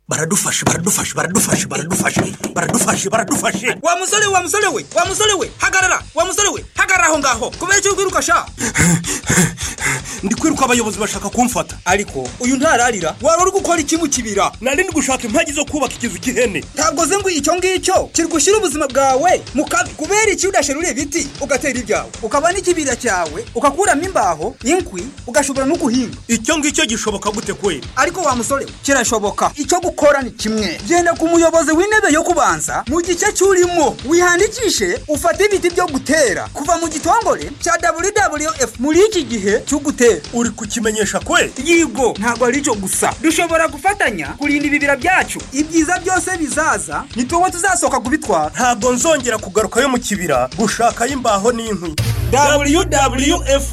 baradufashe baradufashe baradufashe baradufashe baradufashe baradufashe wa musore wa musore we wa musore we hagarara wa musore we hagarara aho ngaho kubera icyo kwiruka sha ndi kwiruka abayobozi bashaka kumfata ariko uyu ntararira waba uri gukora iki mu kibira nari ndi gushaka impagi zo kubaka ikizu cy'ihene ntabwo ze ngo icyo ngicyo kirigushyira ubuzima bwawe mu kabi kubera iki udasherura ibiti ugatera ibyawe ukaba n'ikibira cyawe ugakuramo imbaho inkwi ugashobora no guhinga icyo ngicyo gishoboka gute kwe ariko wa musore we kirashoboka icyo gukora ni kimwe genda ku muyobozi w'intebe yo kubanza mu gice cy'urimo wihangikishe ufate ibiti byo gutera kuva mu gitongore cya wwf muri iki gihe cyo gutera uri kukimenyesha kwe yigo ntabwo ari cyo gusa dushobora gufatanya kurinda ibibira byacu ibyiza byose bizaza ni tuwe tuzasohoka kubitwara ntabwo nzongera kugarukayo mu kibira gushakayo imbaho n'inkwi wwf